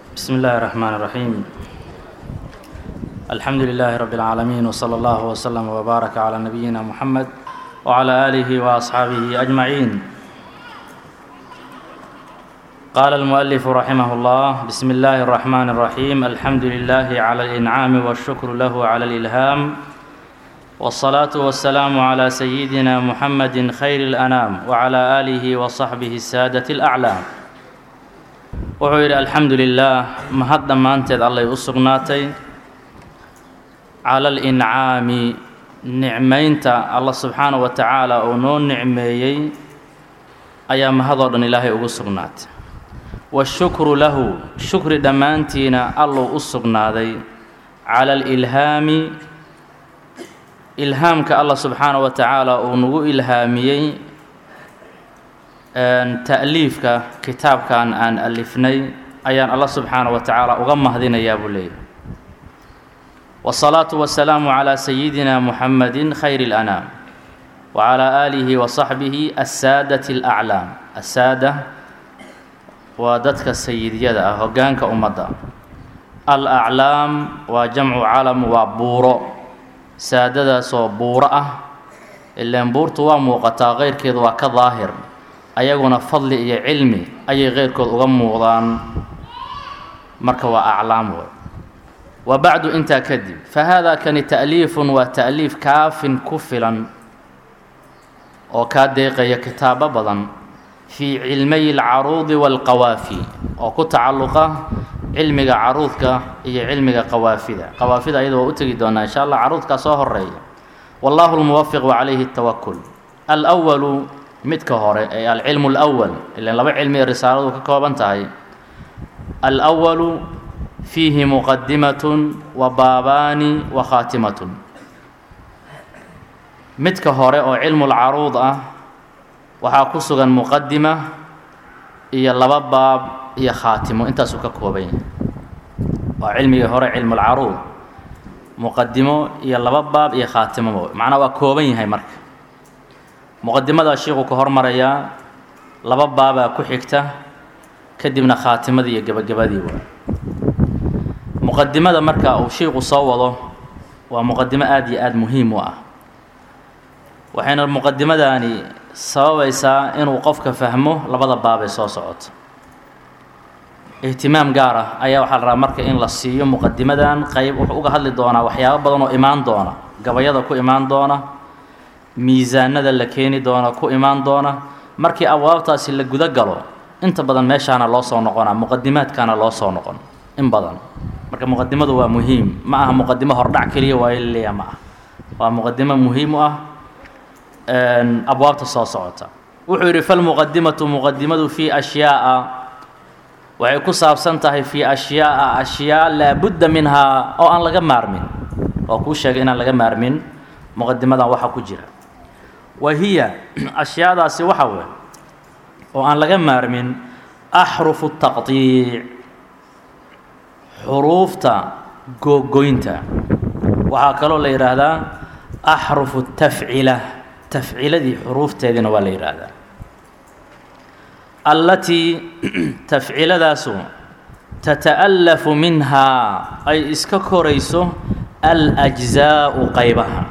بسم الله الرحمن الرحيم الحمد لله رب العالمين وصلى الله وسلم وبارك على نبينا محمد وعلى آله وأصحابه أجمعين قال المؤلف رحمه الله بسم الله الرحمن الرحيم الحمد لله على الإنعام والشكر له على الإلهام والصلاة والسلام على سيدنا محمد خير الأنام وعلى آله وصحبه السادة الأعلام wuxuu yidhi alxamdu lilaah mahad dhammaanteed allay u sugnaatay cala alincaami nicmaynta allah subxaana wa tacaala uu noo nicmeeyey ayaa mahadoo dhan ilaahay ugu sugnaatay washukru lahu shukri dhammaantiina alluu u sugnaaday cala alilhaami ilhaamka allah subxaana wa tacaala uu nagu ilhaamiyey ta'liifka kitaabkan aan alifnay ayaan allah subxaana wa tacaala uga mahdinayaa buu leeyahy wasalaatu wasalaamu calaa sayidina muxamadi khayr اlanaam wacalaa aalihi wa saxbihi assaadati alaclaam assaada waa dadka sayidyada ah hoggaanka ummadda alaclaam waa jamcu calam waa buuro saadadaasoo buuro ah ileen buurtu waa muuqataa keyrkeedu waa ka daahir ayaguna fadli iyo cilmi ayay keyrkood uga muuqdaan marka waa aclaam wey wa bacdu intaa kadib fa haadaa kani ta'liifun waa ta'liif kaafin ku filan oo kaa deeqaya kitaabo badan fii cilmay alcaruudi waalqawaafi oo ku tacalluqa cilmiga caruudka iyo cilmiga qawaafida qawaafida ayada waa u tegi doonaa insha allah caruudkaa soo horeeya wallahu lmuwafiq wacalayhi اtawakul alwalu midka hore ee alcilmu اlأwal ilan laba cilmi ee risaaladu ka kooban tahay alأwalu fiihi muqadimatun wa baabaani wa khaatimatun midka hore oo cilmu lcaruud ah waxaa ku sugan muqadima iyo laba baab iyo khaatimo intaasuu ka kooban yahay waa cilmigii hore cilmu lcaruud muqadimo iyo laba baab iyo khaatimo macnaa waa kooban yahay marka muqadimadaa sheikuu ka hormarayaa laba baabaa ku xigta kadibna khaatimadii iyo gebagabadii waa muqadimada marka uu shiiku soo wado waa muqadimo aada iyo aada muhiim u ah waxayna muqadimadaani sababaysaa inuu qofka fahmo labada baab ee soo socoto ihtimaam gaar ah ayaa waxaa la rabaa marka in la siiyo muqadimadan qayb wuxuu uga hadli doonaa waxyaabo badan oo imaan doona gabayada ku imaan doona miisaanada la keeni doona ku imaan doona markii abwaabtaasi la guda galo inta badan meeshaana loo soo noqonaa muqadimaadkaana loo soo noqon in badan marka muqadimadu waa muhiim ma aha muqadimo hordhac keliya waayo laleeya ma ah waa muqadimo muhiim u ah abwaabta soo socota wuxuu yidhi falmuqadimatu muqadimadu fii ashyaa'a waxay ku saabsan tahay fii ashyaa'a ashyaa laabudda minhaa oo aan laga maarmin oo kuu sheegay inaan laga maarmin muqadimadan waxaa ku jira wa hiya ashyaadaasi waxa wey oo aan laga maarmin axrufu taqdiic xuruufta googoynta waxaa kaloo la yidhaahdaa axrufu tafcila tafciladii xuruufteediina waa la yidhaahdaa allatii tafciladaasu tata'allafu minhaa ay iska korayso alajzaa'u qaybaha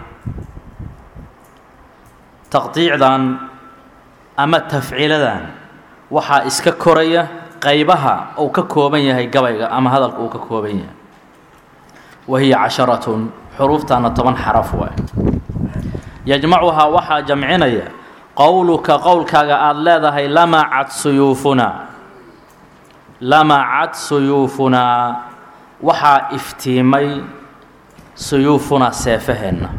taqdiicdan ama tafciladan waxaa iska koraya qaybaha uu ka kooban yahay gabayga ama hadalka uu ka kooban yahay wa hiya casharatun xuruuftaana toban xaraf waay yajmacuhaa waxaa jamcinaya qowluka qowlkaaga aada leedahay lamacad suyuufunaa lamacad suyuufunaa waxaa iftiimay suyuufunaa seefaheenna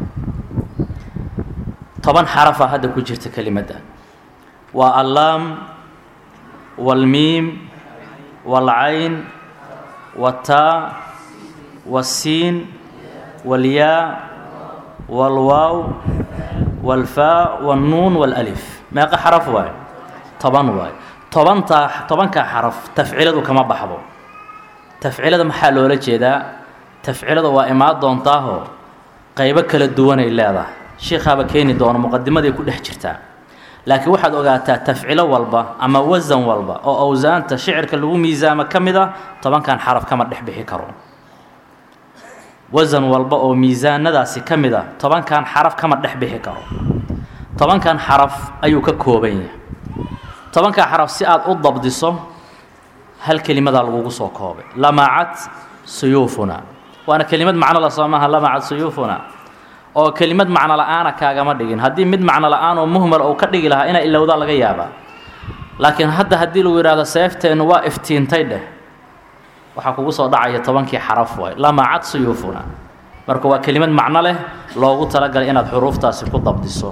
toban xarafa hadda ku jirta kelimadda waa allaam waalmiim waalcayn waataa waasiin waalyaa waalwaaw waalfaa waalnuun waalalif meeqa xaraf waayo toban waayo tobantaa tobankaa xaraf tafciladu kama baxdo tafcilada maxaa loola jeedaa tafcilada waa imaan doontaahoo qaybo kala duwanay leedahay sheikhaaba keeni doono muqadimaday ku dhex jirtaa laakiin waxaad ogaataa tafcilo walba ama wasan walba oo awsaanta shicirka lagu miisaamo ka mid a tobankan xaraf kama dhex bixi karo wasan walba oo miisaanadaasi ka mid a tobankan xaraf kama dhex bixi karo tobankan xaraf ayuu ka kooban yahay tobankan xaraf si aad u dabdiso hal kelimadaa lagugu soo koobay lamacat suyuufuna waana kelimad macno la soo maaha lamacat suyuufuna oo kelimad macno la-aana kaagama dhigin haddii mid macno la-aan oo muhmal uu ka dhigi lahaa inaa ilowdaa laga yaabaa laakiin hadda haddii lagu yidhahdo seefteennu waa iftiintay dheh waxaa kugu soo dhacaya tobankii xaraf waay lamacad suyuufuna marka waa kelimad macno leh loogu talagalay inaad xuruuftaasi ku dabdiso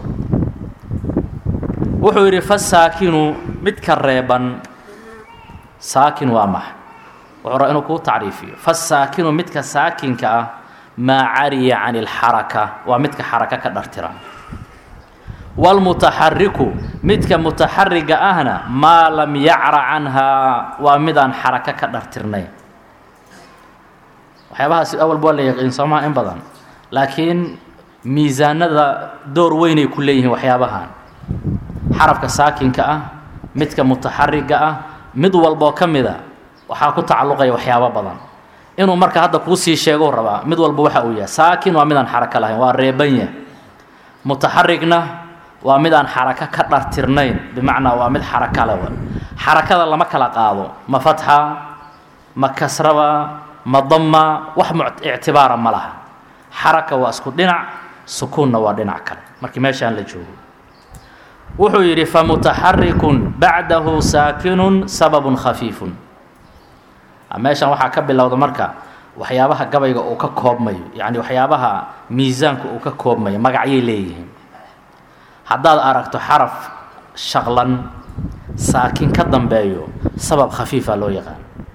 wuxuu yidhi fasaakinu midka reeban saakin waa max wuxuu rabaa inuu kuu tacriifiyo fasaakinu midka saakinka ah maa cariya can ilxaraka waa midka xaraka ka dhartira wاlmutaxariku midka mutaxariga ahna maa lam yacra canhaa waa midaan xaraka ka dhartirnayn waxyaabahaasi awalba waa la yaqiin soomaha in badan laakiin miisaanada door weynay ku leeyihiin waxyaabahan xarafka saakinka ah midka mutaxariga ah mid walboo ka mida waxaa ku tacalluqaya waxyaabo badan inuu marka hadda kuu sii sheegou rabaa mid walba waxa uu yahay saakin waa midaan xarako lahayn waa reebanya mutaxarigna waa midaan xarako ka dhartirnayn bimacnaa waa mid xaraka le xarakada lama kala qaado ma fatxa ma kasraba ma dama wax ictibaara ma laha xaraka waa isku dhinac sukuunna waa dhinac kale markii meeshaan la joogo wuxuu yidhi famutaxarikun bacdahu saakinun sababun khafiifun meeshan waxaa ka bilowda marka waxyaabaha gabayga uu ka koobmayo yacni waxyaabaha miisaanka uu ka koobmayo magacyay leeyihiin haddaad aragto xaraf shaqlan saakin ka dambeeyo sabab khafiifa loo yaqaan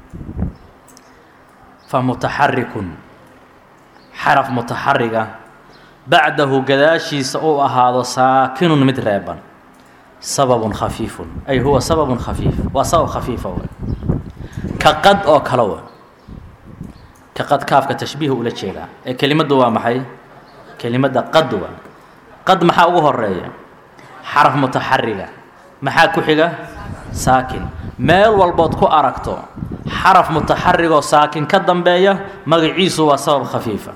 fa mutaxarikun xaraf mutaxariga bacdahu gadaashiisa uu ahaado saakinun mid reeban sababun khafiifun ay huwa sababun khafiif waa sabab khafiifa wey ka qad oo kale wa ka qad kaafka tashbiiha ula jeedaa ee kelimaddu waa maxay kelimadda qad wa qad maxaa ugu horeeya xaraf mutaxariga maxaa ku xiga saakin meel walbood ku aragto xaraf mutaxarigoo saakin ka dambeeya magaciisu waa sabab khafiifa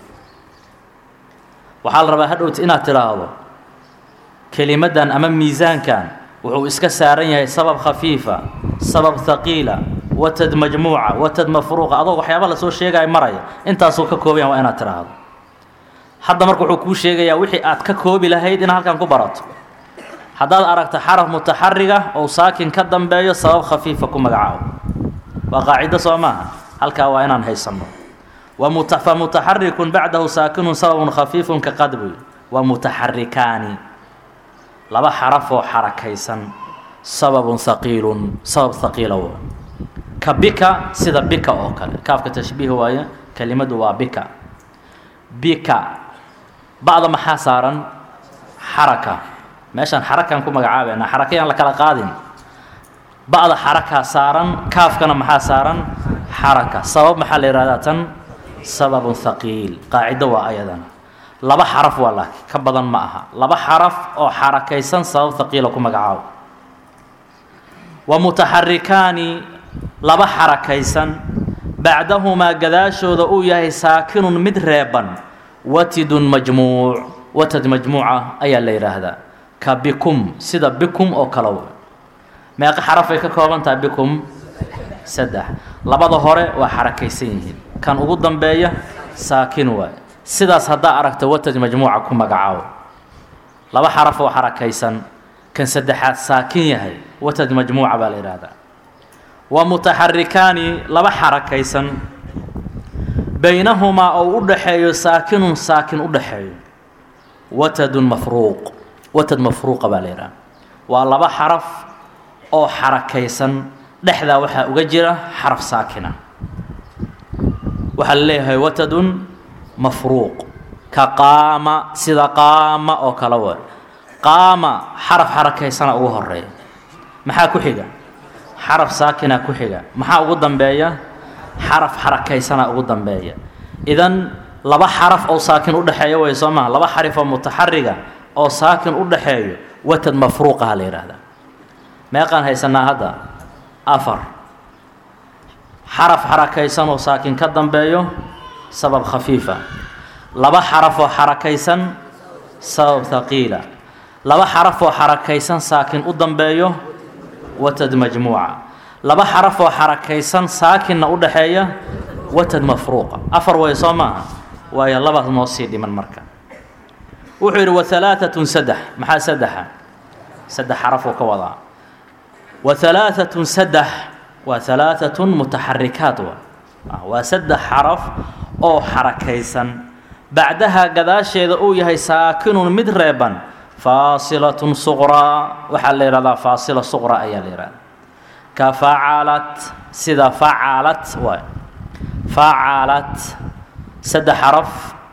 waxaa la rabaa hadhowti inaad tidhaahdo kelimaddan ama miisaankan wuxuu iska saaran yahay sabab khafiifa sabab haqiila watad majmuuca watad mafruuqa adoo waxyaaba lasoo sheegaya maraya intaasuu ka koobayan waa inaad tidhaahdo hadda marka wuxuu kuu sheegayaa wixii aad ka koobi lahayd inaad halkan ku barato haddaad aragto xaraf mutaxariga ou saakin ka dambeeyo sabab khafiifa ku magacaabo waa qaacido soo maaha halkaa waa inaan haysanno fa mutaxarikun bacdahu saakinun sababun khafiifun ka qadbuy wa mutaxarikaani laba xarafoo xarakaysan sababun haqiilun sabab haqiila w ka bika sida bika oo kale kaafka tashbiih waaye kelimadu waa bika bika ba'da maxaa saaran xaraka meeshaan xarakaan ku magacaabeynaa xarakayaan la kala qaadin ba'da xarakaa saaran kaafkana maxaa saaran xaraka sabab maxaa la yihahdaa tan sababun haqiil qaacido waa ayadana laba xaraf waa laakiin ka badan ma aha laba xaraf oo xarakaysan sabab haqiila ku magacaabo wa mutaxarikaani laba xarakaysan bacdahumaa gadaashooda uu yahay saakinun mid reeban watidun majmuuc watad majmuuca ayaa la yidhaahdaa ka bikum sida bikum oo kale meeqa xarafay ka kooban tahay bikum saddex labada hore waa xarakaysan yihiin kan ugu dambeeya saakin waay sidaas haddaa aragta watad majmuuca ku magacaabo laba xaraf oo xarakaysan kan saddexaad saakin yahay watad majmuuca baa la yidhaahdaa wa mutaxarikaani laba xarakaysan baynahumaa oo u dhaxeeyo saakinun saakin u dhaxeeyo watadun mafruuq watad mafruuqa baa la yidhaha waa laba xaraf oo xarakaysan dhexdaa waxaa uga jira xaraf saakina waxaa la leeyahay watadun mafruuq ka qaama sida qaama oo kale wa qaama xaraf xarakaysana ugu horeeya maxaa ku xiga xaraf saakina ku xiga maxaa ugu dambeeya xaraf xarakaysana ugu dambeeya idan laba xaraf oo saakin u dhexeeya way soo maha laba xarif oo mutaxariga oo saakin u dhaxeeyo watad mafruuqaha la yidhaahdaa meeqaan haysanaa hadda afar xaraf xarakaysan oo saakin ka dambeeyo sabab khafiifa laba xaraf oo xarakaysan sabab haqiila laba xaraf oo xarakaysan saakin u dambeeyo watad majmuuca laba xaraf oo xarakaysan saakinna u dhaxeeya watad mafruuqa afar way soo maaha waayo labaad noo sii dhiman marka wuxuu yidhi wa halaaatun saddex maxaa saddexa saddex xarafuu ka wadaa wa halaaatun saddex waa halaaatun mutaxarikaat wa waa saddex xaraf oo xarakaysan bacdaha gadaasheeda uu yahay saakinun mid reeban faasilatun suqraa waxaa la yidhahdaa faasila suqra ayaa la yidhahdaa ka facalat sida facalat waay facalat saddex xaraf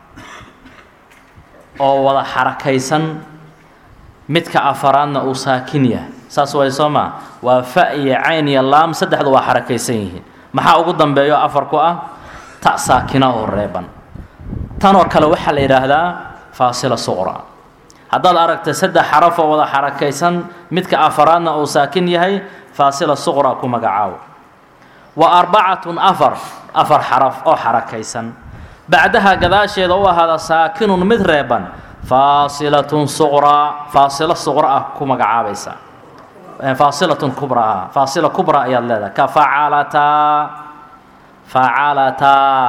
oo wada xarakaysan midka afaraadna uu saakin yahay saas way soo maa waa fa iyo cayn iyo laam saddexdu waa xarakaysan yihiin maxaa ugu dambeeyo afar ku ah ta saakina oo reeban tanoo kale waxaa la yidhaahdaa faasila suqra haddaad aragta saddex xaraf oo wada xarakaysan midka afaraadna uu saakin yahay faasila suqra ku magacaawo wa arbacatun afar afar xaraf oo xarakaysan bacdaha gadaasheeda u ahaada saakinun mid reeban faasilatun suqraa faasilo suqra ah ku magacaabaysa faasilatun kubraa faasila kubra ayaad leedahay ka facalataa facalataa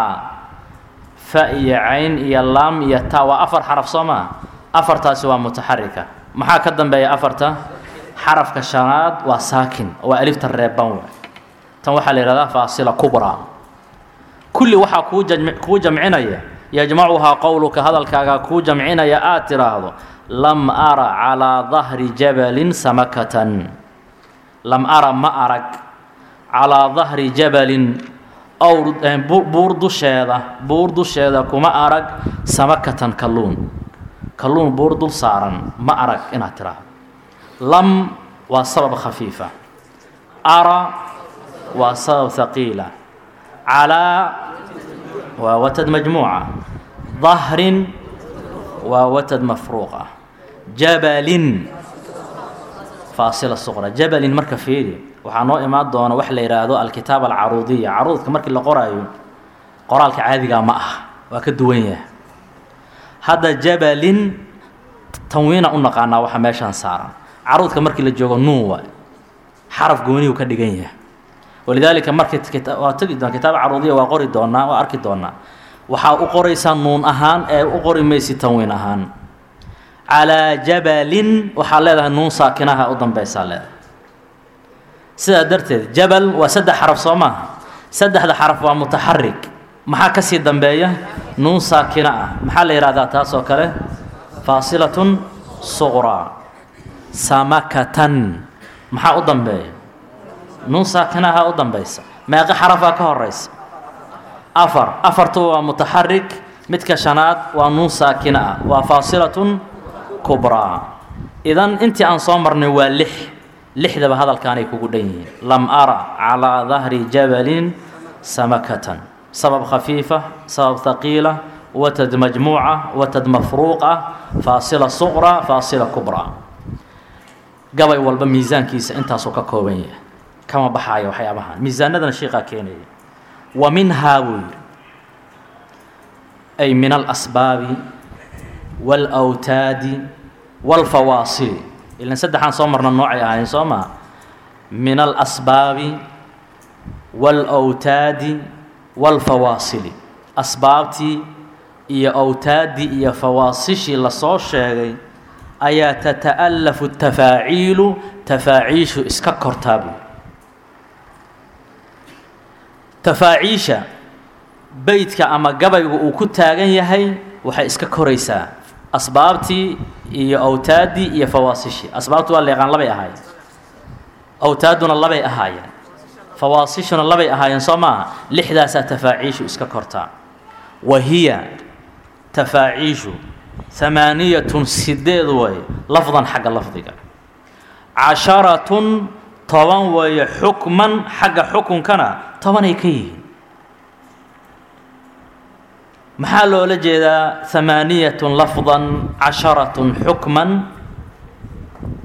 fa iyo cayn iyo laam iyo ta waa afar xaraf soo maa afartaasi waa mutaxarika maxaa ka dambeeya afarta xarafka shanaad waa saakin waa alifta reeban w tan waxaa la yihahdaa faasila kubra kulli waxaa kuu jam kuu jamcinaya yajmacuhaa qowluka hadalkaaga kuu jamcinaya aad tiraahdo lam ara calaa dahri jabalin samakatan lam ara ma arag calaa dahri jabalin owr buur dusheeda buur dusheeda kuma arag samakatan kalluun kalluun buur dul saaran ma arag inaad tiraahdo lam waa sabab khafiifa ara waa sabab haqiila calaa waa watad majmuuca dahrin waa watad mafruuqa jabalin faasila suqra jabalin marka fiiri waxaa noo imaan doona wax la yidhaahdo alkitaab alcaruudiya caruudka markii la qoraayo qoraalka caadigaa ma ah waa ka duwan yahay hadda jabalin tanwiina u naqaanaa waxa meeshaan saaran caruudka markii la joogo nuun waay xaraf gooniyuu ka dhigan yahay walidaalika markii waa tegi doona kitaab caruudiya waa qori doonaa waa arki doonaa waxaa u qoraysaa nuun ahaan ee u qori maysi tanwiin ahaan calaa jabalin waxaa leedahay nuun saakinaha u dambeysaa leedahay sidaa darteed jabal waa saddex xaraf soo maaha saddexda xaraf waa mutaxarik maxaa ka sii dambeeya nuun saakina ah maxaa la yidhahdaa taas oo kale faasilatun suqraa samakatan maxaa u dambeeya nuun saakinaha u dambeysa meeqo xarafaa ka horeysa afar afartu waa mutaxarik midka shanaad waa nuun saakina ah waa faasilatun kubraa idan intii aan soo marnay waa lix lixdaba hadalkaanay kugu dhan yihiin lam ara calaa dahri jabalin samakatan sabab khafiifa sabab haqiila watad majmuuca watad mafruuqa faasila suqra faasila kubraa gabay walba miisaankiisa intaasuu ka kooban yahay kama baxaayo waxyaabahan miisaanadana sheekaa keenaya wa minhaa buu yidhi ay min alasbaabi wاlawtaadi wاlfawaasili ilan saddexaan soo marna noocay ahayn soo maa min alasbaabi wاlawtaadi wاlfawaasili asbaabtii iyo awtaaddii iyo fawaasishii lasoo sheegay ayaa tata'alafu tafaaciilu tafaaciishu iska kortaa buu tafaaciisha beydka ama gabaygu uu ku taagan yahay waxay iska koraysaa asbaabtii iyo awtaaddii iyo fawaasishii asbaabtu waa leeqaan labay ahaayeen awtaadduna labay ahaayeen fawaasishuna labay ahaayeen soo maaha lixdaasaa tafaaciishu iska kortaa wa hiya tafaaciishu hamaaniyatun sideed way lafdan xagga lafdiga casharatun toban weeye xukman xagga xukunkana tobanay ka yihiin maxaa loola jeedaa hamaaniyatun lafdan casharatun xukman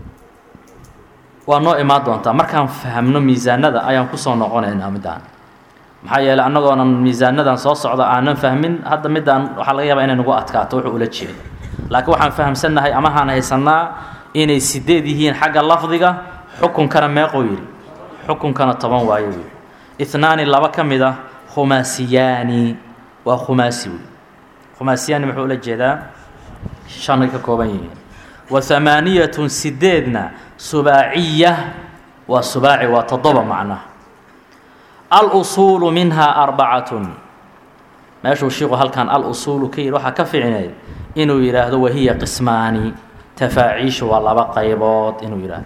waa noo imaan doontaa markaan fahamno miisaanada ayaan kusoo noqonaynaa middaan maxaa yeeley annagoonan miisaanadan soo socda aanan fahmin hadda middaan waxaa laga yaabaa inay nagu adkaato wuxuu ula jeedo laakiin waxaan fahamsannahay amahaan haysannaa inay sideed yihiin xagga lafdiga xukunkana meequu yidhi xukunkana toban waayo uu yidhi itnaani laba ka mid ah khumaasiyaani waa khumaasi wey khumaasiyaani muxuu ula jeedaa shanay ka kooban yihiin wa hamaaniyatun sideedna subaaciya waa subaaci waa toddoba macnaha alusuulu minhaa arbacatun meeshuu shiiku halkan al-usuulu ka yidhi waxaa ka ficneed inuu yidhaahdo wahiya qismaani tafaaciishu waa laba qaybood inuu yidhaahdo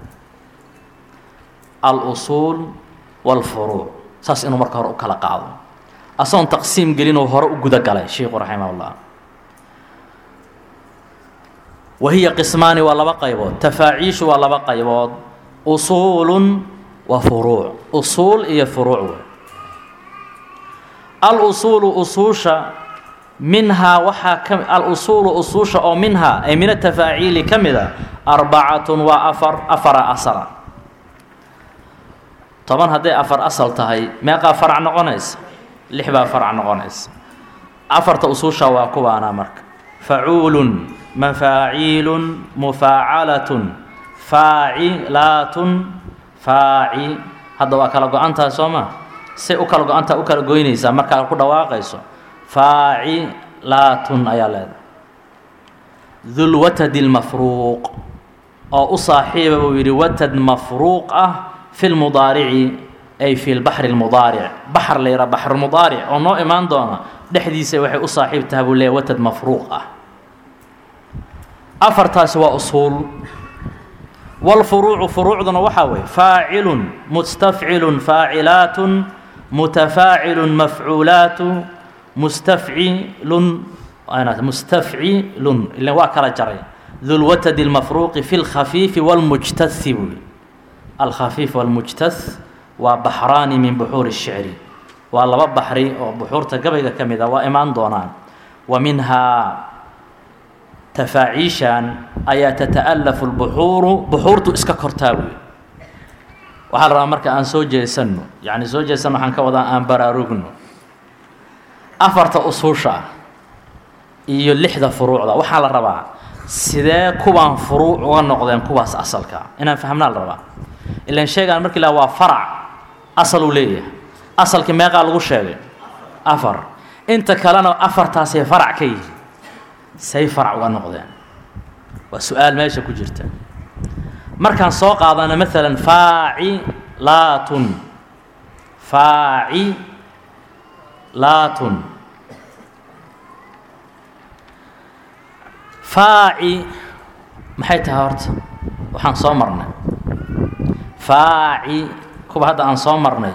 al-usuul waalfuruuc saas inuu marka hore u kala qaado asagoon taqsiim gelinuu hore u guda galay shiiku raximah ullah wahiya qismaani waa laba qaybood tafaaciishu waa laba qaybood usuulun wa furuuc usuul iyo furuuc wey al-usuulu usuusha minhaa waxaa ka al-usuulu usuusha oo minhaa ay min atafaaciili ka mid a arbacatun waa afar afara asala toban hadday afar asal tahay meeqaa farac noqonaysa lix baa farac noqonaysa afarta usuusha waa kuwaanaa marka facuulun mafaaciilun mufaacalatun faacilaatun faaci hadda waa kala go-antaha soo ma say u kala go-antaha u kala goynaysaa markaa ku dhawaaqayso faacilaatun ayaa leedahay dulwatadi lmafruuq oo u saaxiiba buu yidhi watad mafruuq ah fi lmudaarici ay fi lbaxri lmudaaric baxr la yidhaha baxrumudaaric oo noo imaan doona dhexdiisa waxay u saaxiib tahay buu leeyahy watad mafruuq ah afartaasi waa usuul wاlfuruucu furuucduna waxaa weeye faacilun mustafcilun faacilaatun mutafaacilun mafcuulaatu mustafcilun mustafcilun ila waa kala jaray dulwatadi اlmafruuqi fi اlkhafiifi wاlmujtahi buuli alkhafiif wاlmujtath waa baxraani min buxuuri الshicri waa laba baxri oo buxuurta gabayga ka mid a waa imaan doonaan wa minhaa tafaaciishan ayaa tata'alafu lbuxuuru buxuurtu iska kortaa wey waxaa la rabaa marka aan soo jeesanno yacni soo jeesanno waxaan ka wadaa aan baraarugno afarta usuusha ah iyo lixda furuucda waxaa la rabaa sidee kuwaan furuuc uga noqdeen kuwaas asalka inaan fahmnaa la rabaa ilan sheegaan markii la waa farac asaluu leeyahay asalkii meeqaa lagu sheegay afar inta kalena afartaasay farac ka yihiin say farac uga noqdeen waa su-aal meesha ku jirta markaan soo qaadano maalan faacilaatun faacilaatun faaci maxay tahay horta waxaan soo marnay faaci kuwa hadda aan soo marnay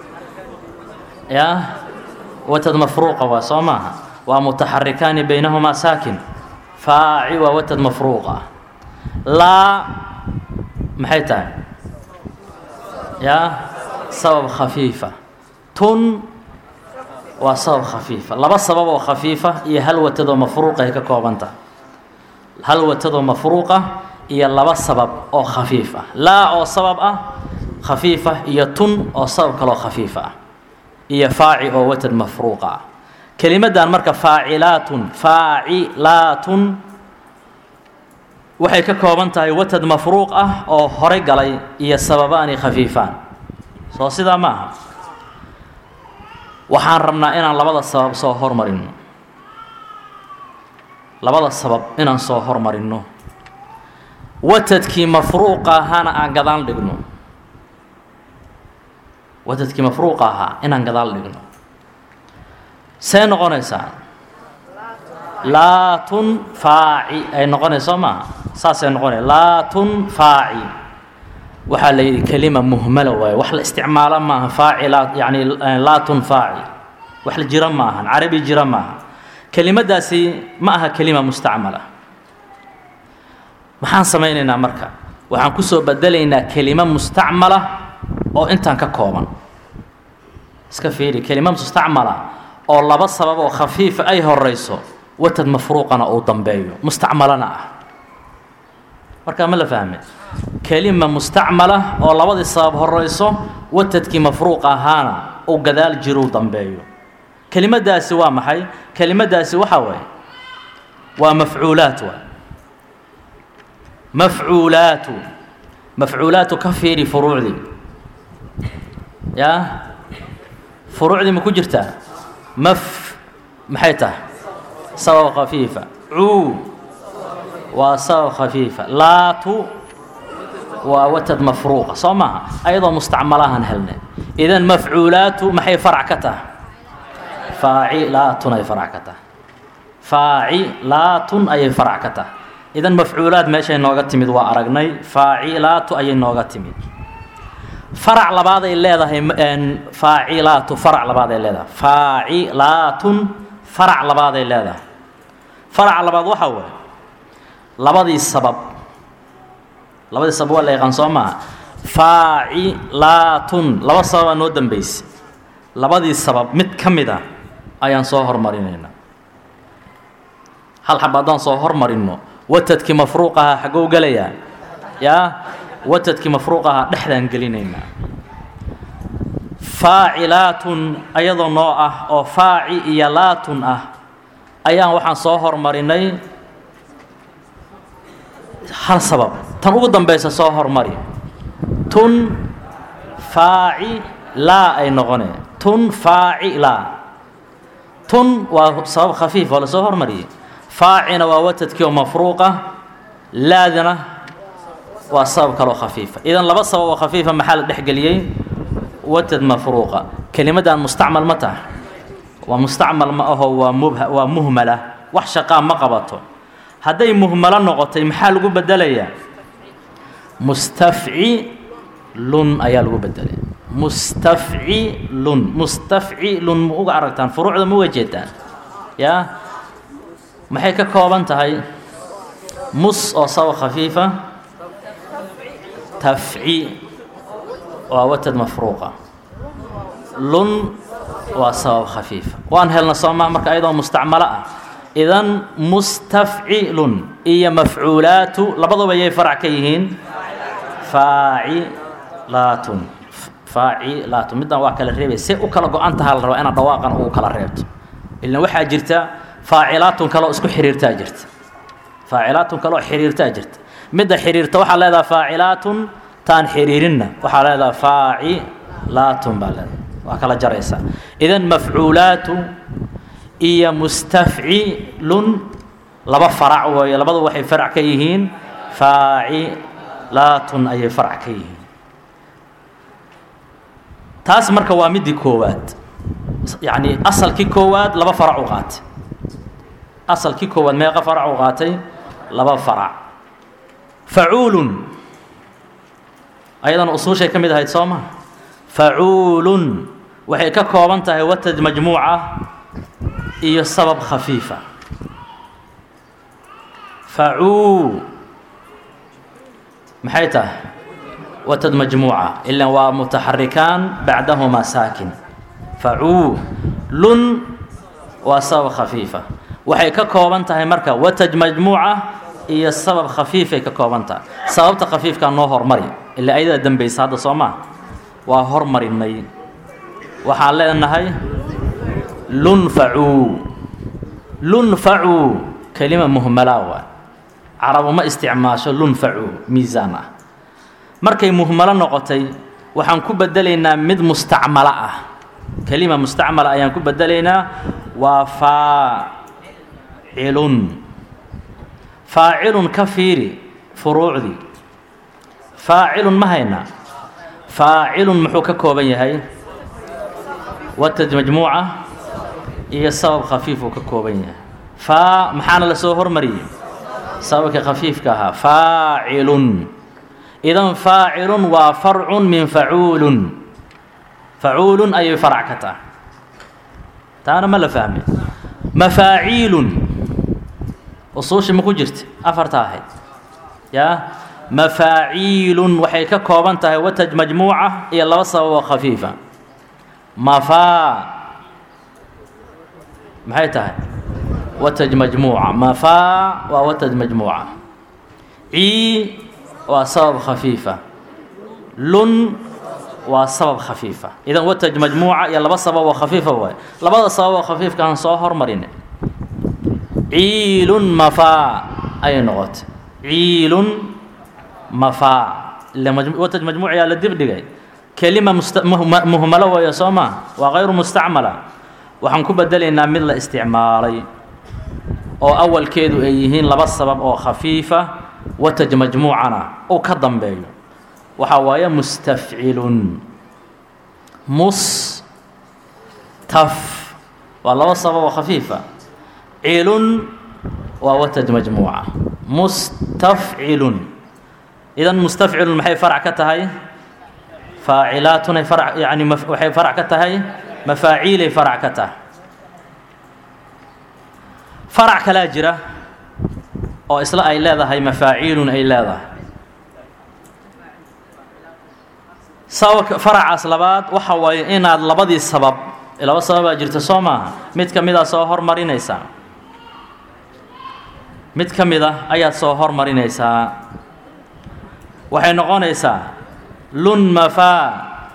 ya watad mafruuqa waa soo maaha waa mutaxarikaani baynahumaa saakin faaci waa watad mafruuqa laa maxay tahay ya sabab khafiifa tun waa sabab khafiifa laba sabab oo khafiifa iyo hal watadoo mafruuqa ay ka kooban tahay hal watadoo mafruuqa iyo laba sabab oo khafiif ah laa oo sabab ah khafiifa iyo tun oo sabab kaloo khafiifa ah iyo faaci oo watad mafruuqa ah kelimaddan marka faacilaatun faacilaatun waxay ka kooban tahay watad mafruuq ah oo hore galay iyo sababaani khafiifaan soo sidaa ma aha waxaan rabnaa inaan labada sabab soo hormarino labada sabab inaan soo hormarinno watadkii mafruuqa ahaana aan gadaal dhigno watadkii mafruuqa ahaa inaan gadaal dhigno see noqonaysaa laatun faaci ay noqonaysa soo maaha saasay noqonaya laatun faaci waxaa la yidhi kelima muhmala waaye wax la isticmaalo maaha faacilaa yani laatun faaci wax la jira maahan carabi jira maaha kelimadaasi ma aha kelima mustacmala maxaan samaynaynaa marka waxaan kusoo bedelaynaa kelimo mustacmala oo intaan ka kooban iska fiiri kelimo mustacmala oo laba sabab oo khafiifa ay horeyso watad mafruuqana uu dambeeyo mustacmalana ah markaa ma la fahme kelima mustacmala oo labadii sabab horeyso watadkii mafruuq ahaana uu gadaal jiruu dambeeyo kelimadaasi waa maxay kelimadaasi waxaa waaye waa mafcuulaat waay mafcuulaatu mafcuulaatu ka fiiri furuucdii yaa furuucdii ma ku jirtaa maf maxay tahay sabab khafiifa cuu waa sabab khafiifa laatu waa watad mafruuqa soo maaha ayadoo mustacmalahan helnay idan mafcuulaatu maxay farac ka tahay faacilaatun ay farac ka tahay faacilaatun ayay farac ka tahay idan mafcuulaad meeshay nooga timid waa aragnay faacilaatu ayay nooga timid farac labaaday leedahay faacilaatu farac labaaday leedahay faacilaatun farac labaaday leedahay farac labaad waxaa waaye labadii sabab labadii sabab waa la yaqaan soo maaha faacilaatun laba sababaa noo dambeysay labadii sabab mid ka mid ah ayaan soo hormarinaynaa hal xab haddaan soo hormarinno watadkii mafruuqaha xaggou gelayaa yaa watadkii mafruuqaha dhexdaan gelinaynaa faacilaatun ayadoo noo ah oo faaci iyo laatun ah ayaan waxaan soo hormarinay hal sabab tan ugu dambaysa soo hormari tun faaci laa ay noqonee tun faaci laa tun waa sabab khafiif oo lasoo hormariyey faacina waa watadkii oo mafruuqa laadina waa sabab kaloo khafiifa idan laba sabab oo khafiifa maxaa la dhexgeliyey watad mafruuqa kelimaddan mustacmal ma taha waa mustacmal ma aho waa mubha waa muhmala wax shaqaa ma qabato hadday muhmalo noqotay maxaa lagu bedelayaa mustafcilun ayaa lagu bedelaya mustafcilun mustafcilun ma uga aragtaan furuucda ma uga jeedaan yaa maxay ka kooban tahay mus oo sabab khafiifa tafci waa watad mafruuqa lun waa sabab khafiifa waan helna soomaa marka ayadoo mustacmalo ah idan mustafcilun iyo mafcuulaatu labaduba yay farac ka yihiin faacilaatun faacilaatun middan waa kala reebay se u kala go-an taha la rabaa inaad dhawaaqan ugu kala reebto ilan waxaa jirta faacilaatun kaleoo isku xiriirtaa jirta faacilaatun kaleoo xiriirtaa jirta midda xiriirta waxaa leedaha faacilaatun taan xiriirinna waxaa leedaha faacilaatun baa leedaha waa kala jaraysaa idan mafcuulaatu iyo mustafcilun laba farac weeye labadu waxay farac ka yihiin faacilaatun ayay farac ka yihiin taas marka waa midii koowaad yacni asalkii koowaad laba farac u qaatay asalkii koowaad meeqa farac u qaatay laba farac facuulun ayadana usuushay ka mid ahayd soo ma facuulun waxay ka kooban tahay watad majmuuca iyo sabab khafiifa facuu maxay tahay watad majmuuca ilan waa mutaxarikaan bacdahumaa saakin facuu lun waa sabab khafiifa waxay ka kooban tahay marka watad majmuuca iyo sabab khafiifay ka kooban tahay sababta khafiifkaa noo hormari ilaa ayadaa dambaysa hadda soo maa waa hormarinay waxaan leenahay lunfacuu lunfacuu kelima muhmalaa waa carabu ma isticmaasho lunfacuu miisaan ah markay muhmalo noqotay waxaan ku bedelaynaa mid mustacmalo ah kelima mustacmala ayaan ku bedelaynaa waa faacilun faacilun ka fiiri furuucdii faacilun ma haynaa faacilun muxuu ka kooban yahay watad majmuuca iyo sabab khafiifuu ka kooban yahay faa maxaana la soo hormariyey sababka khafiifka ahaa faacilun idan faacilun waa farcun min facuulun facuulun ayay farac ka tahay taana ma la fahmay mafaaciilun usuushi ma ku jirta afarta ahayd yaa mafaaciilun waxay ka kooban tahay watad majmuuca iyo laba sababoo khafiifa mafaa maxay tahay watad majmuuca mafaa waa watad majmuuca cii waa sabab khafiifa lun waa sabab khafiifa idan wataj majmuuca iyo laba sabab oo khafiifa waay labada sabab oo khafiifka aan soo hormarin ciilun mafaa ayay noqotay ciilun mafaa ila wataj majmuuciyaa la dib dhigay kelima muhmalo weeyo soo maa waa kayru mustacmala waxaan ku bedelaynaa mid la isticmaalay oo awalkeedu ay yihiin laba sabab oo khafiifa wataj majmuucana uu ka dambeeyo waxaa waaye mustafcilun mustaf waa laba sabab oo khafiifa cilun waa wataj majmuuca mustafcilun idan mustafcilun maxay farac ka tahay faacilaatunay farac yani waxay farac ka tahay mafaaciilay farac ka tahay farac kalaa jira oo isla ay leedahay mafaaciilun ay leedahay sababka faracaas labaad waxa waaye inaad labadii sabab laba sababaa jirta soo maaha mid ka mid a soo hormarinaysaa mid ka mid a ayaad soo hormarinaysaa waxay noqonaysaa lun mafaa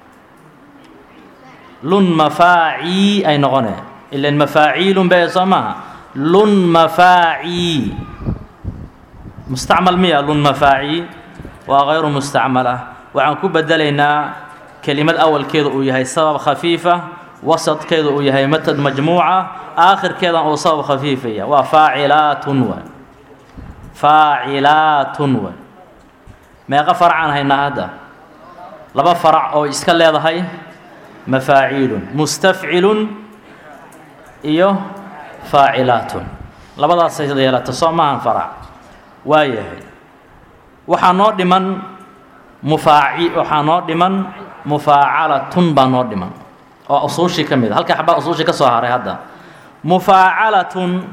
lun mafaacii ay noqone ilan mafaaciilun bee soo maaha lun mafaacii mustacmal miya lun mafaacii waa kayru mustacmal ah waxaan ku bedelaynaa kelimad awalkeeda uu yahay sabab khafiifa wasadkeeda uu yahay matad majmuuca aakhirkeedan uu sabab khafiifaya waa faacilaatun waay faacilaatun waay meeqa faracaan haynaa hadda laba farac oo iska leedahay mafaaciilun mustafcilun iyo faacilaatun labadaasay yeelata soo maahan farac waa yahay waxaa noo dhiman mufaaci waxaa noo dhiman mufaacalatun baa noo dhiman oo usuushii ka mid a halka xabaa usuushii ka soo haray hadda mufaacalatun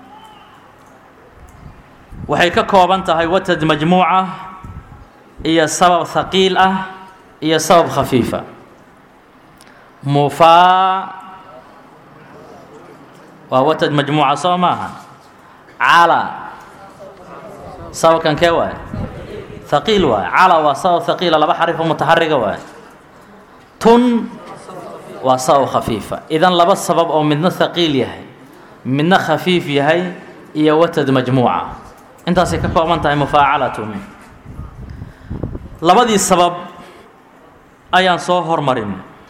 waxay ka kooban tahay watad majmuuca iyo sabab haqiil ah iyo sabab khafiifa mufaa waa watad majmuuca soo maaha cala sababkan kee waay haqiil waay cala waa sabab haqiila laba xarif oo mutaxariga waay tun waa sabab khafiifa idan laba sabab oo midna haqiil yahay midna khafiif yahay iyo watad majmuuca intaasay ka kooban tahay mufaacalatun labadii sabab ayaan soo hormarin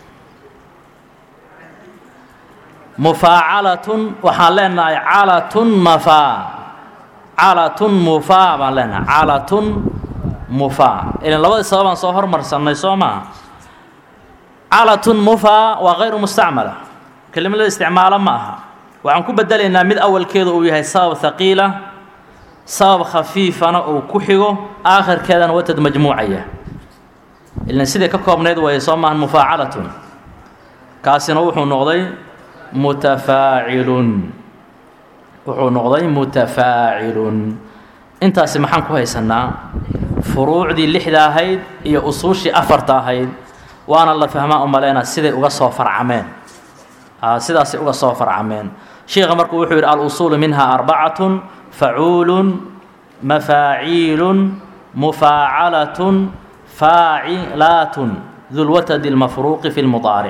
mufaacalatun waxaan leenahay calatun mafaa calatun mufaa baan leenahay calatun mufaa ilan labadii sababaan soo hormarsannay soo maaha calatun mufaa waa kayru mustacmala kelimad la isticmaalo ma aha waxaan ku bedelaynaa mid awalkeeda uu yahay sabab haqiila sabab khafiifana uu ku xigo aakhirkeedana watad majmuucaya ilan siday ka koobnayd waaya soo maahan mufaacalatun kaasina wuxuu noqday mutafaacilun wuxuu noqday mutafaacilun intaasi maxaan ku haysanaa furuucdii lixda ahayd iyo usuushii afarta ahayd waana la fahmaa u maleynaa siday uga soo farcameen sidaasay uga soo farcameen sheikha markuu wuxuu yidhi al-usuulu minha arbacatun facuulun mafaaciilun mufaacalatun faacilaatun dulwatadi اlmafruuqi fi lmudaaric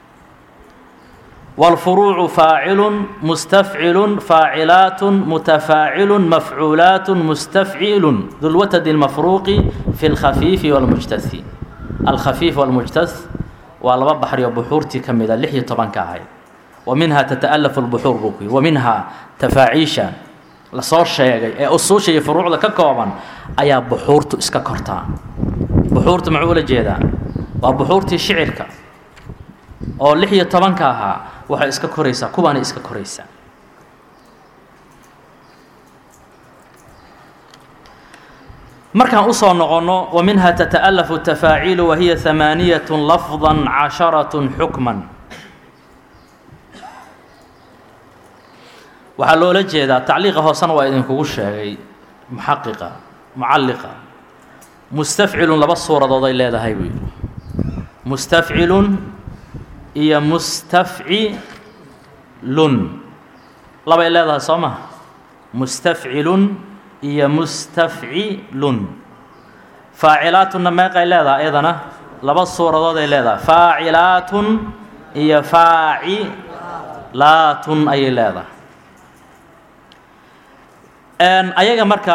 والفروع فاعل مستفعل فاعلات متفاعل مفعولات مستفعيل ذو الوتد المفروق في الخفيف والمجتث الخفيف والمجتث والله بحر بحورتي كمدا لحية طبعا كاهي ومنها تتألف البحور بوكي ومنها تفاعيشا لصور شيء أصول شيء فروع لك كوما أيا بحورتو إسكا كورتا بحورتو معولة جيدا وبحورتي شعرك oo lix iyo tobanka ahaa waxay iska koraysaa kuwaana iska koraysaa markaan usoo noqonno wa minha tata'alafu tafaaciilu wahiya hamaaniyat lafظa casharat xukman waxaa loola jeedaa tacliiqa hoosena waa idinkugu sheegay muxaqiqa mucalliqa mustafcilun laba suuradood ay leedahay buu yidhi mustafcilun iyo mustafcilun labay leedahay soo maha mustafcilun iyo mustafcilun faacilaatunna meeqay leedahay iyadana laba suuradood ay leedahay faacilaatun iyo faacilaatun ayay leedahay ayaga marka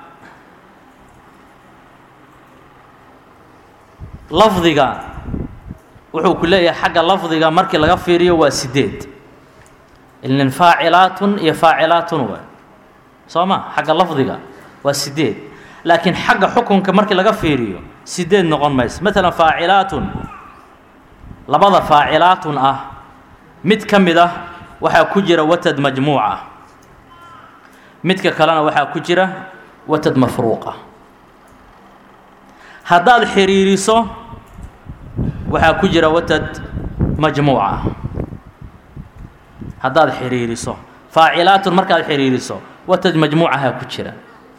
lafdiga wuxuu ku leeyahay xagga lafdiga markii laga fiiriyo waa sideed ilin faacilaatun iyo faacilaatun wa soo ma xagga lafdiga waa sideed laakiin xagga xukunka markii laga fiiriyo sideed noqon mayso maalan faacilaatun labada faacilaatun ah mid ka mid ah waxaa ku jira watad majmuuca midka kalena waxaa ku jira watad mafruuqa haddaad xiriiriso waxaa ku jira watad majmuuca haddaad xiriiriso faacilaatun markaad xiriiriso watad majmuucahaa ku jira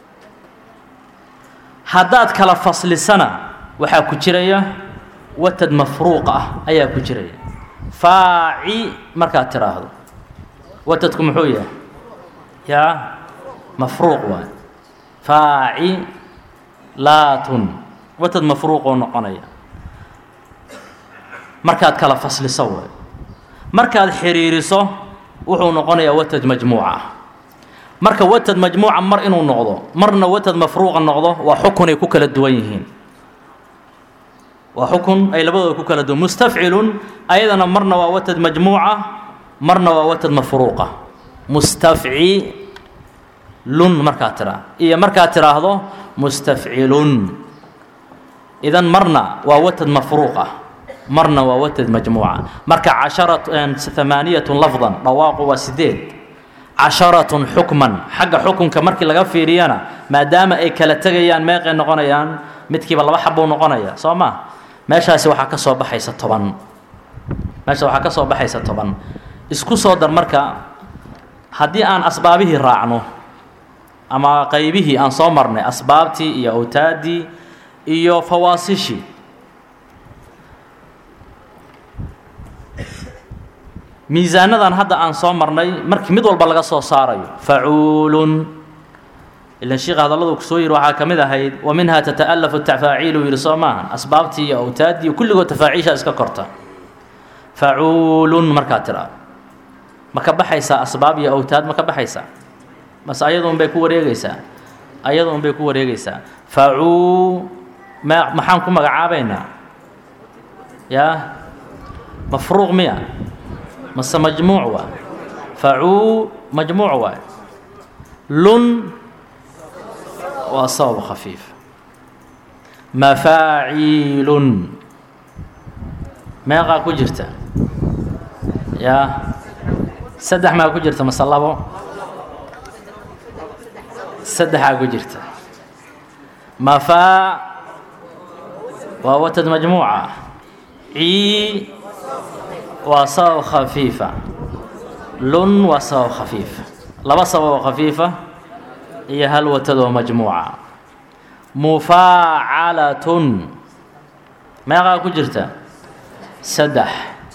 haddaad kala faslisana waxaa ku jiraya watad mafruuq ah ayaa ku jiraya faaci markaad tiraahdo watadku muxuu yahay yaa mafruuq waay faaci laatun watad mafruuqoo noqonaya markaad kala fasliso way markaad xiriiriso wuxuu noqonayaa watad majmuuca marka watad majmuuca mar inuu noqdo marna watad mafruuqa noqdo waa xukun ay ku kala duwan yihiin waa xukun ay labadooda ku kala duwan mustafcilun ayadana marna waa watad majmuuca marna waa watad mafruuqa mustafcilun markaad tiraa iyo markaad tiraahdo mustafcilun idan marna waa watad mafruuqa marna waa watad majmuuca marka casharat hamaaniyatun lafdan dhawaaqu waa sideed casharatun xukman xagga xukunka markii laga fiiriyana maadaama ay kala tegayaan meeqay noqonayaan midkiiba laba xabbuu noqonaya soo ma meeshaasi waxaa ka soo baxaysa toban meesha waxaa ka soo baxaysa toban isku soo dar marka haddii aan asbaabihii raacno ama qaybihii aan soo marnay asbaabtii iyo awtaaddii iyo fawaasishii miisaanadan hadda aan soo marnay markii mid walba laga soo saarayo facuulun ilan sheikha hadalladu kusoo yiri waxaa ka mid ahayd wa minha tata'alafu tafaaciilu yidhi soo maahan asbaabtii iyo awtaaddii kulligood tafaaciisha iska korta facuulun markaad tiraa ma ka baxaysaa asbaab iyo awtaad ma ka baxaysaa mase ayaduun bay ku wareegaysaa ayaduun bay ku wareegaysaa facuu ma maxaan ku magacaabaynaa yaa mafruuq miya mase majmuuc waa facuu majmuuc waay lun waa sabab khafiif mafaaciilun meeqaa ku jirta yaa saddex maa ku jirta mase labo saddexaa ku jirta mafaa waa watad majmuuca cii waa sabab khafiifa lun waa sabab khafiifa laba sababoo khafiifa iyo hal watadoo majmuuca mufaacalatun meeqaa ku jirta saddex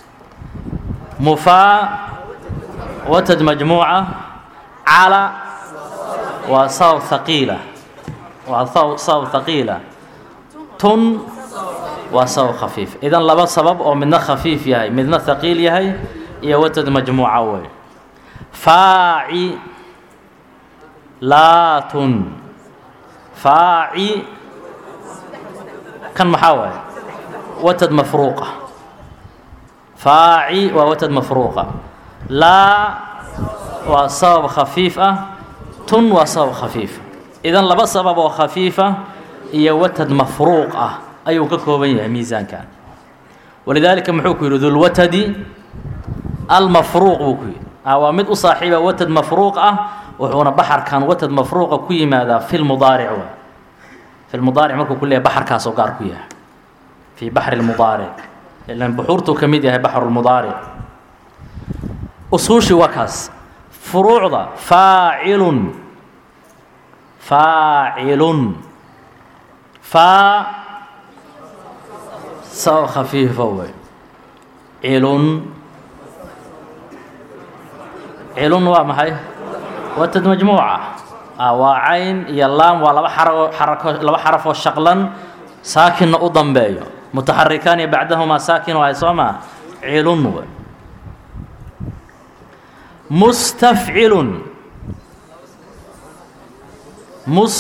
mufaa watad majmuuca cala waa sabab haqiila waa sabab haqiila tun waa sabab khafiif idan laba sabab oo midna khafiif yahay midna haqiil yahay iyo watad majmuuca wey faaci laatun faaci kan maxaa waaye watad mafruuqa faaci waa watad mafruuqa laa waa sabab khafiif ah tun waa sabab khafiif idan laba sabab oo khafiifa iyo watad mafruuq ah ayuu ka kooban yahay miisaankan walidaalika muxuu ku yidhi dulwatadi almafruuq buu ku yidhi waa mid u saaxiiba watad mafruuq ah wuxuuna baxarkan watad mafruuqa ku yimaadaa fi lmudaaric waa fi lmudaaric markuu ku leeyahay baxarkaasoo gaar ku yahay fii baxri lmudaaric ilan buxuurtuu ka mid yahay baxru lmudaaric usuushii waa kaas furuucda faacilun faacilun faa sabab khafiifa wey cilun cilun waa maxay watad majmuuca waa cayn iyo laam waa laba xarao xarako laba xaraf oo shaqlan saakinna u dambeeyo mutaxarikaani bacdahumaa saakin waay soo maa cilun w mustafcilun mus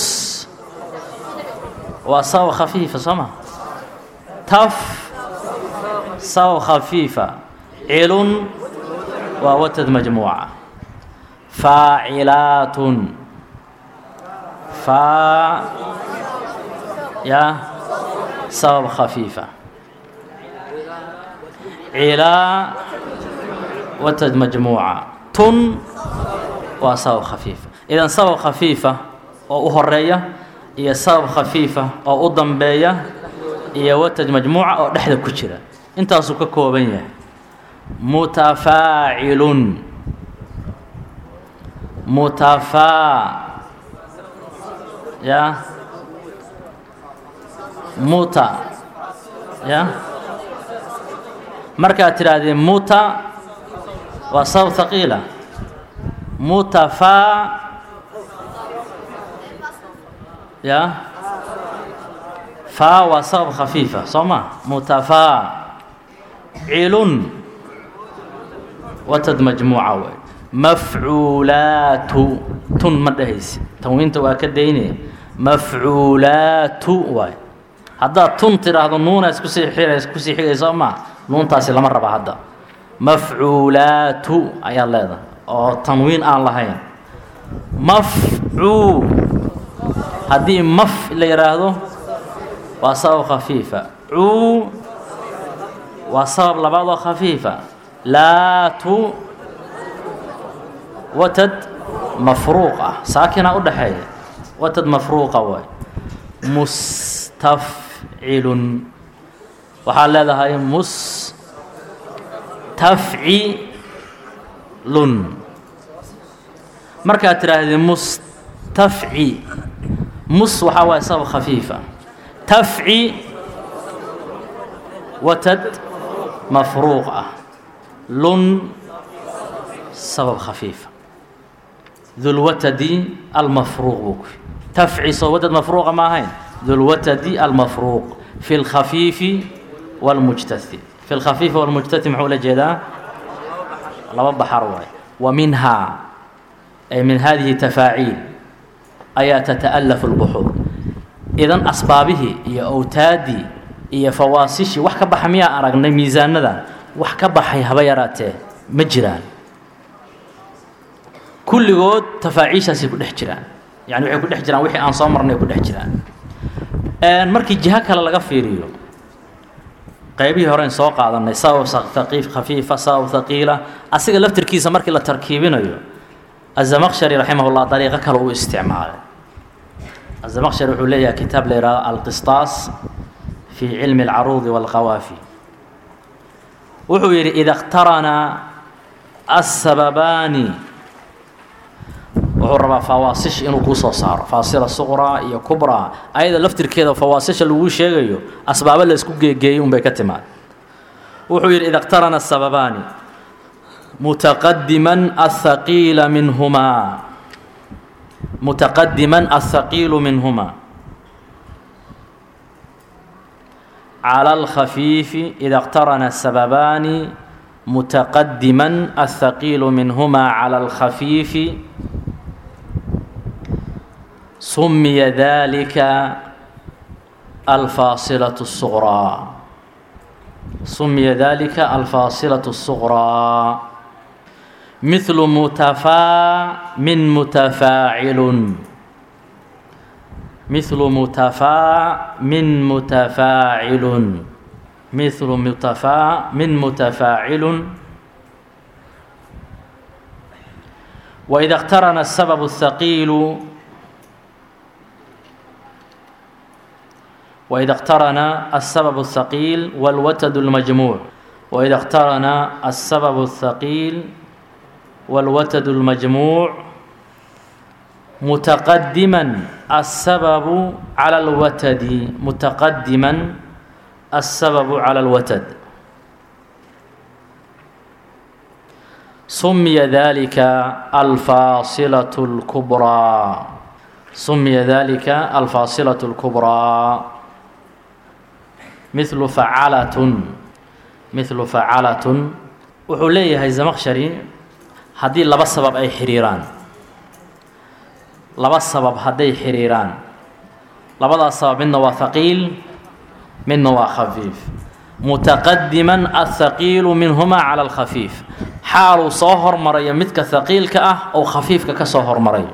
waa sabab khafiifa soo ma taf sabab khafiifa cilun waa watad majmuuca faacilaatun faa ya sabab khafiifa cilaa watad majmuuca tun waa sabab khafiifa idan sabab khafiifa oo u horeeya iyo sabab khafiifa oo u dambeeya iyo watad majmuuca oo dhexda ku jira intaasuu ka kooban yahay mutafaacilun mutafaa ya muta ya markaad tidhaahdee muta waa sabab haqiila mutafaa ya faa waa sabab khafiifa soo ma mutafaa cilun watad majmuuca wey mafcuulaatu tun ma dhehaysi tanwiinta waa ka dayne mafcuulaatu waay haddaad tun tidhaahdo nuuna iskusii xirays kusii xigay soo maa nuuntaasi lama raba hadda mafcuulaatu ayaad leedahay oo tanwiin aan lahayn mafcuu haddii maf la yidhaahdo waa sabab khafiifa cuu waa sabab labaad oo khafiifa laatu watad mafruuq ah saakina u dhaxeeya watad mafruuqa waay mustafcilun waxaad leedahay mustafcilun markaad tidhaahdee mustafci mus waxaa waaya sabab khafiifa tafci watad mafruuq ah lun sabab khafiifa dulwatadi almafruuq buu ku tafci soo watad mafruuqa ma ahayn dulwatadi almafruuq fi lkhafiifi wاlmujtahi fi lkhafiifi wاlmujtahi muxuu la jeedaa laba baxar waay wa minhaa ay min hadihi tafaaciil ayaa tata'alafu اlbuxuur idan asbaabihii iyo awtaadii iyo fawaasishii wax ka baxa miyaa aragnay miisaanadan wax ka baxay haba yaraatee ma jiraan kulligood tafaaciishaasay ku dhex jiraan yani waxay ku dhex jiraan wixii aan soo marnay ku dhex jiraan markii jiho kale laga fiiriyo qaybihii horeyn soo qaadanay sabab haqiif khafiifa sabab haqiila asiga laftirkiisa markii la tarkiibinayo azamaqshari raximahullah dariiqo kale uu isticmaalay azamaqshari wuxuu leeyahay kitaab la yidhahdo alqistaas fi cilmi alcaruudi walqawaafi wuxuu yidhi ida اkhtarana asababaani wuxuu rabaa fawaasish inuu kuu soo saaro faasila suqraa iyo kubraa ayada laftirkeeda fawaasisha laguu sheegayo asbaabo la isku geegeeyey unbay ka timaad wuxuu yidhi ida اkhtarana asababaani mutaqadiman aلthaqiila minhumaa mutaqadiman aلthaqiilu minhumaa على الخفيف إذا اقترن السببان متقدما الثقيل منهما على الخفيف سمي ذلك الفاصلة الصغرى سمي ذلك الفاصلة الصغرى مثل متفا من متفاعل مثل متفا من متفاعل مثل متفا من متفاعل وإذا اقترن السبب الثقيل وإذا اقترن السبب الثقيل والوتد المجموع وإذا اقترن السبب الثقيل والوتد المجموع متقدما السبب على الوتد متقدما السبب على الوتد سمي ذلك الفاصلة الكبرى sumiya dalika alfaasilaة اlkubraa mithlu facalatun mithlu facalatun wuxuu leeyahay zamaqshari haddii laba sabab ay xiriiraan laba sabab hadday xiriiraan labadaas sabab midna waa haqiil midna waa khafiif mutaqadiman athaqiilu minhumaa cala alkhafiif xaaluu soo hormarayo midka haqiilka ah oo khafiifka ka soo hormarayo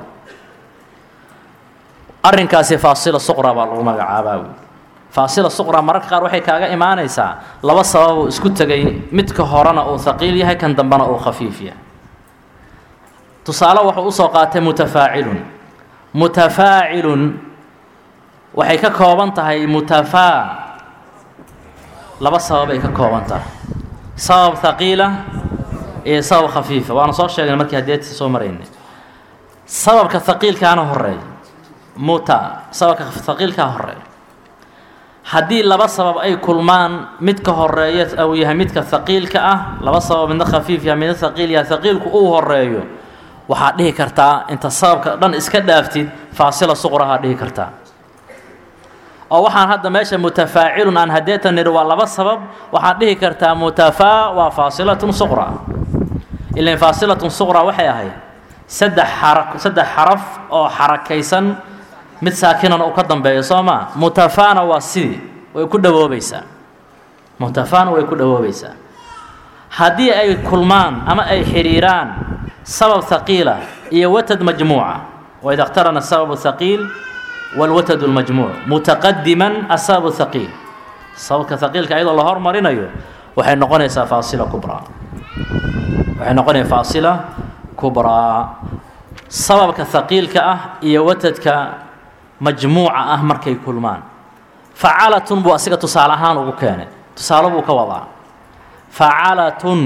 arrinkaasi faasila suqra baa lagu magacaabaa wy faasila suqra mararka qaar waxay kaaga imaanaysaa laba sababuu isku tegay midka horena uu haqiil yahay kan dambena uu khafiif yahay tusaale wuxuu usoo qaatay mutafaacilun mutafaacilun waxay ka kooban tahay mutafaa laba sababay ka kooban tahay sabab haqiila iyo sabab khafiifa waana soo sheegnay markii hadeeta soo maraynay sababka haqiilkaana horeeya muta sababka haqiilkaa horeeya haddii laba sabab ay kulmaan midka horeeya uu yahay midka haqiilka ah laba sabab midna khafiif yahay midna haqiil yahay haqiilku uu horeeyo waxaad dhihi kartaa inta sababka dhan iska dhaaftid faasila suqrahaa dhihi kartaa oo waxaan hadda meesha mutafaacilun aan hadeetan nidhi waa laba sabab waxaad dhihi kartaa mutafaa waa faasilatun suqra ilan faasilatun suqra waxay ahayd saddex xara saddex xaraf oo xarakaysan mid saakinana uu ka dambeeyo soo maa mutafaana waa sidii way ku dhawoobaysaa mutafaana way ku dhawoobaysaa haddii ay kulmaan ama ay xidhiiraan sabab haqiila iyo watad majmuuca waid اkhtarana sabab haqiil wاlwatad اlmajmuuc mutaqadiman asabab haqiil sababka haqiilka ayadoo la hormarinayo waxay noqonaysaa faasila kubraa waxay noqonaysaa faasila kubraa sababka haqiilka ah iyo watadka majmuuca ah markay kulmaan facalatun buu asiga tusaale ahaan ugu keenay tusaale buu ka wadaa facalatun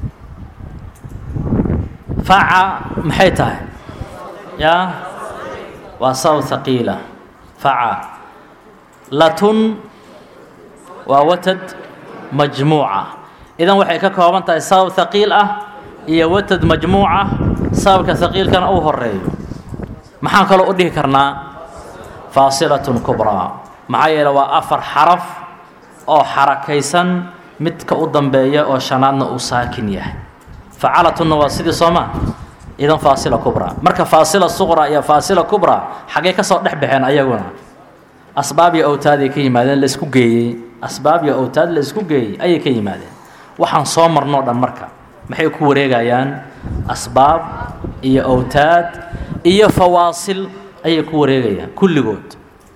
faca maxay tahay yaa waa sabab haqiila faca latun waa watad majmuuca idan waxay ka kooban tahay sabab haqiil ah iyo watad majmuuca sababka haqiilkana uu horeeyo maxaan kaloo u dhihi karnaa faasilatun kubraa maxaa yeele waa afar xaraf oo xarakaysan midka u dambeeya oo shanaadna uu saakin yahay facalatunna waa sidii sooma idan faasila kubraa marka faasila suqra iyo faasila kubraa xaggay ka soo dhex baxeen ayaguna asbaab iyo awtaaday ka yimaadeen laisku geeyey asbaab iyo awtaad la isku geeyey ayay ka yimaadeen waxaan soo marnoo dhan marka maxay ku wareegayaan asbaab iyo awtaad iyo fawaasil ayay ku wareegayaan kulligood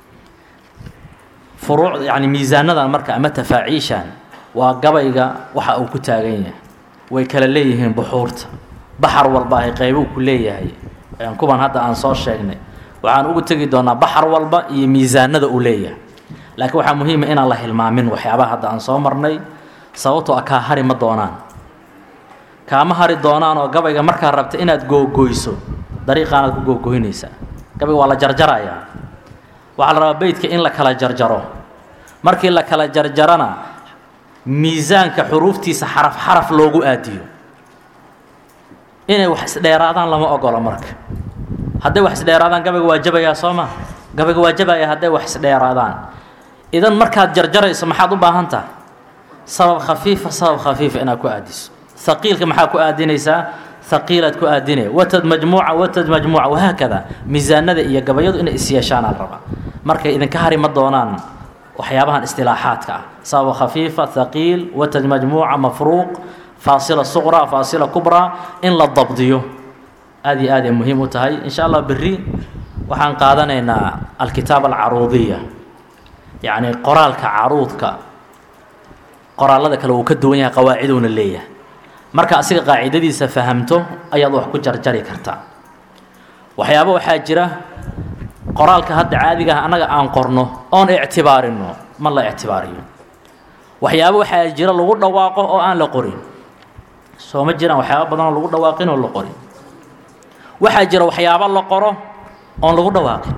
furuuc yani miisaanadan marka ama tafaaciishan waa gabayga waxa uu ku taagan yahay way kala leeyihiin buxuurta baxar walba ay qaybuu ku leeyahay kuban hadda aan soo sheegnay waxaan ugu tegi doonaa baxar walba iyo miisaanada uu leeyahay laakiin waxaa muhiima inaan la hilmaamin waxyaabaha hadda aan soo marnay sababtoo a kaa hari ma doonaan kaama hari doonaan oo gabayga markaa rabta inaad googoyso dariiqaanaad ku googoynaysaa gabayga waa la jarjarayaa waxaa la rabaa beydka in la kala jarjaro markii la kala jarjarana miisaanka xuruuftiisa xaraf xaraf loogu aadiyo inay wax isdheeraadaan lama ogolo marka hadday wax isdheeraadaan gabayga waa jabayaa soo ma gabayga waa jabaya hadday wax isdheeraadaan idan markaad jarjarayso maxaad u baahan tahay sabab khafiifa sabab khafiifa inaad ku aadiso haqiilka maxaa ku aadinaysaa haqiilaad ku aadinaya watad majmuuca watad majmuuca wahaakada miisaanada iyo gabayadu inay isyeeshaanaa rabaa markay idinka hari ma doonaan waxyaabahan istilaaxaadka ah sabab khafiifa haqiil watad majmuuca mafruuq faasila suqra faasila kubraa in la dabdiyo aad iyo aad ay muhiim u tahay in sha allah berri waxaan qaadanaynaa alkitaab alcaruudiya yacni qoraalka caruudka qoraallada kale uu ka duwan yahay qawaaciduuna leeyahay marka asiga qaacidadiisa fahamto ayaad wax ku jarjari kartaa waxyaaba waxaa jira qoraalka hadda caadiga ah annaga aan qorno oon ictibaarino ma la ictibaariyo waxyaaba waxaa jira lagu dhawaaqo oo aan la qorin soo ma jiraan waxyaaba badanoo lagu dhawaaqin oo la qorin waxaa jira waxyaabo la qoro oon lagu dhawaaqin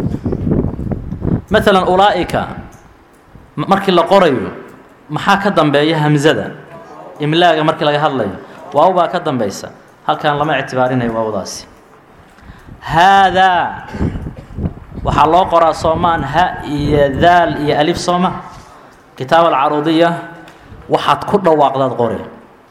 maalan ulaa'ika markii la qorayo maxaa ka dambeeya hamzada imlaaga markii laga hadlayo waaw baa ka dambaysa halkan lama ictibaarinayo waawdaasi haadaa waxaa loo qoraa soomaan ha iyo daal iyo alif sooma kitaab alcaruudiya waxaad ku dhawaaqdaad qori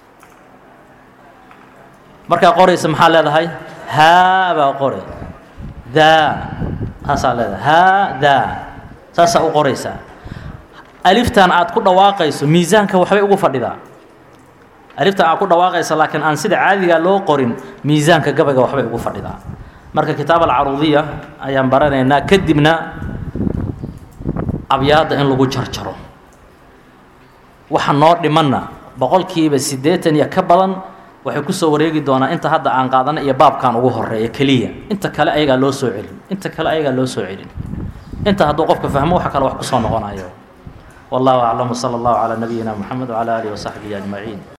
markaa qoraysa maxaa leedahay haa baa qori daa taasaa leedahay haa daa saasaa u qoraysaa aliftan aad ku dhawaaqayso miisaanka waxbay ugu fadhidaa aliftan aad ku dhawaaqaysa laakiin aan sida caadiga loo qorin miisaanka gabayga waxbay ugu fadhidaa marka kitaab alcaruudiya ayaan baranaynaa kadibna abyaadda in lagu jarjaro waxa noo dhimanna boqolkiiba siddeetan iyo ka badan waxay kusoo wareegi doonaa inta hadda aan qaadana iyo baabkan ugu horeeya keliya inta kale ayagaa loo soo celin inta kale ayagaa loo soo celin inta hadduu qofka fahmo waxa kale wax kusoo noqonayo wallahu aclam wsala allahu calaa nabiyina moxamed wcala aalihi wasaxbihi ajmaciin